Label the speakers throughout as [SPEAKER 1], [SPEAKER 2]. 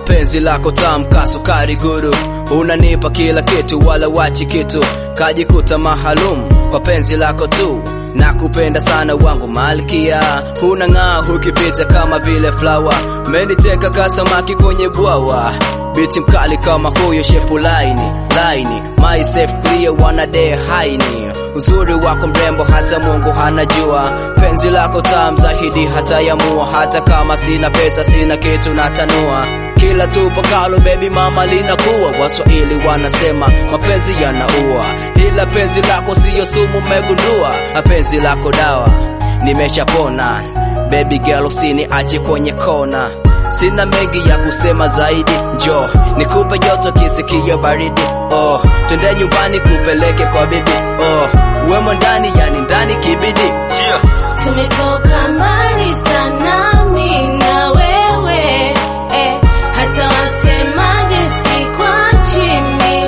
[SPEAKER 1] penzi lako tamka sukari guru unanipa kila kitu wala wachi kitu kajikuta mahalum kwa penzi lako tu nakupenda sana wangu malkia unang'aa hukipita kama vile flower meniteka kasamaki kwenye bwawa biti mkali kama huyo shepu laini laini myself clear wanade haini uzuri wako mrembo hata mungu hanajua penzi lako tam zahidi hata yamua hata kama sina pesa sina kitu natanua kila tupokalo bebi mama linakuwa waswahili wanasema mapenzi yanaua ila penzi lako siyo sumu megundua penzi lako dawa nimeshapona baby girl usini ache kwenye kona sina mengi ya kusema zaidi njo nikupe joto kisikio baridi oh twende nyumbani kupeleke kwa bibi oh wemo ndani yani ndani kibidi yeah.
[SPEAKER 2] tumetoka mbali sana mi na wewe eh, hata wasemaje sikwachi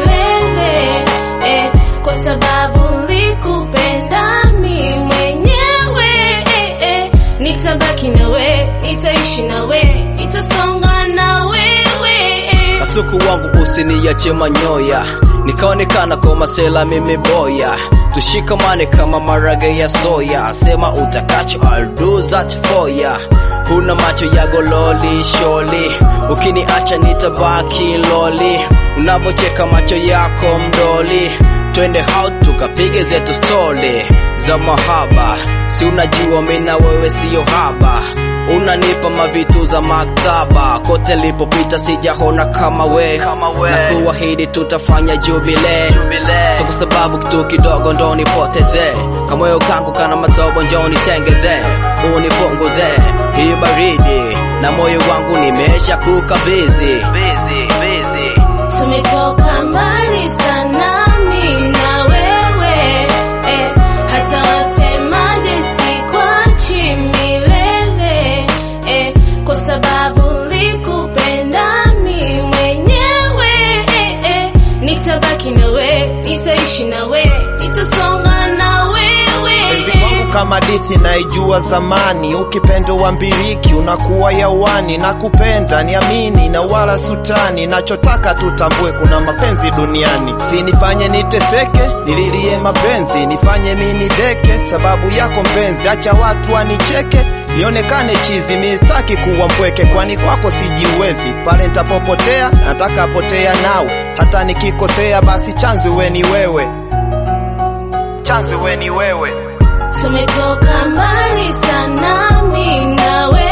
[SPEAKER 2] milele eh, kwa sababu likupenda mi mwenyewe eh, eh, nitabaki nawe nitaishi nawe nitasonga na wewe eh.
[SPEAKER 1] kasuku wangu usiniache manyoya nikaonekana kwa masela mimi boya tushikamane kama marage ya soya sema utakacho I'll do that for ya huna macho ya gololi sholi ukiniacha nitabaki loli unavocheka macho yako mdoli twende out tukapige zetu stoli za mahaba si unajua mina wewe siyo haba unanipa mavitu za maktaba kote lipopita sijahona kama we, kama we. na kuahidi tutafanya jubile so kwa sababu kitu kidogo ndo nipoteze kamoyo kangu kana matobo njo nitengeze unipunguze hii baridi na moyo wangu nimesha kukabizi busy, busy.
[SPEAKER 2] tumetoka mbali sana mi na wewe eh, hata wasemaje sikwachi milele eh, kwa sababu likupenda mi mwenyewe eh, eh, nitabaki nawe nitaishi nawe nitasonga na wewe
[SPEAKER 3] Penzi wangu kama dithi naijua zamani, ukipendo wa mbiriki unakuwa yawani. Na kupenda niamini na wala sutani, nachotaka tutambue kuna mapenzi duniani. Sinifanye niteseke, nililie mapenzi, nifanye mini deke sababu yako mpenzi. Acha watu wanicheke, nionekane chizi, mistaki kuwa mpweke, kwani kwako sijiwezi. Pale ntapopotea, nataka potea nawe, hata nikikosea, basi chanzo we ni wewe, chanzo we ni wewe.
[SPEAKER 2] tumetoka mbali sana mi na wewe